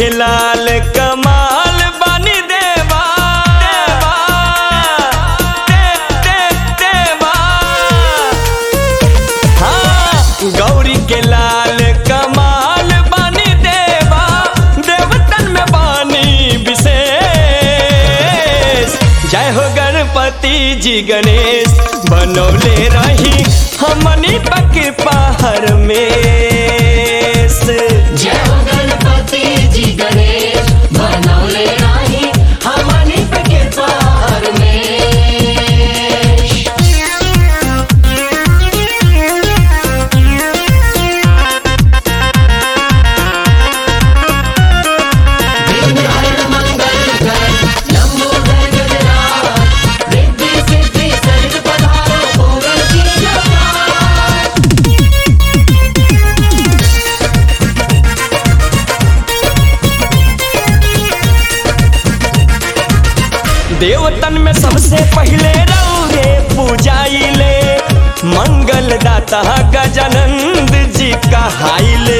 के लाल कमाल बनी देवा देवा दे, दे, देवा हाँ गौरी के लाल कमाल बनी देवा देवतन में बानी विशेष जय हो गणपति जी गणेश बनौले रही हमनी पके पहाड़ में जय हो गणपति जी गणेश बनौले राही हमनी पे कृपा में विघ्न हर मंगल कर लंबोदर गजराज रिद्धि सिद्धि सहित पधारो मंगल की जय देवतन में सबसे पहले रौरे पूजाइले मंगल दाता गजानंद जी कहाइले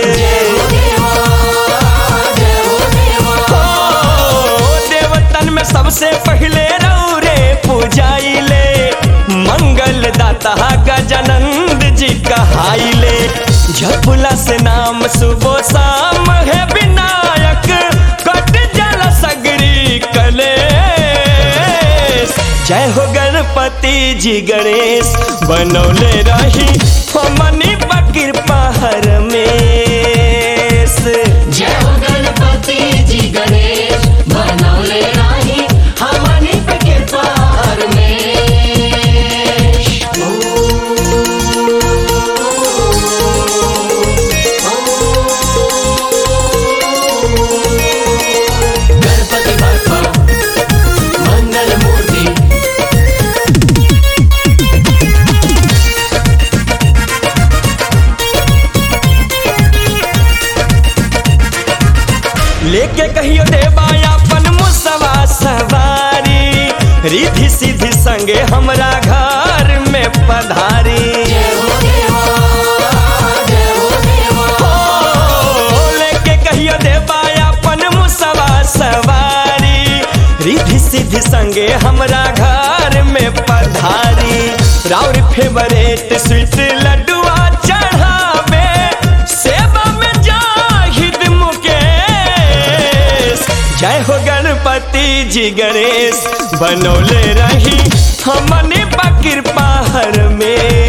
ओ, देवतन में सबसे पहले रौरे पूजाइले मंगल दाता गजानंद जी कहाइले झपुला से नाम सुबह शाम है विनायक कट जल सगरी कलेश जय हो गणपति जी गणेश बनौले रही हमनी बकीर पहर में जय हो गणपति जी गणेश बनौले राही हमनी पे कृपा में गणपति बप्पा मंगल मूर्ति लेके कहियो देवा अपन मुसवा सवारी रिधि सिद्धि संगे हमरा घर में पधारी जय हो देवा जय हो देवा ओ, लेके कहियो देवा अपन मुसवा सवारी रिधि सिद्धि संगे हमरा घर में पधारी राउर फेवरेट स्वीट लड्डुआ चढ़ावे सेवा में जाहिद मुकेश जय हो गणपति जी गणेश बनौले रही हमने बकीर पहाड़ में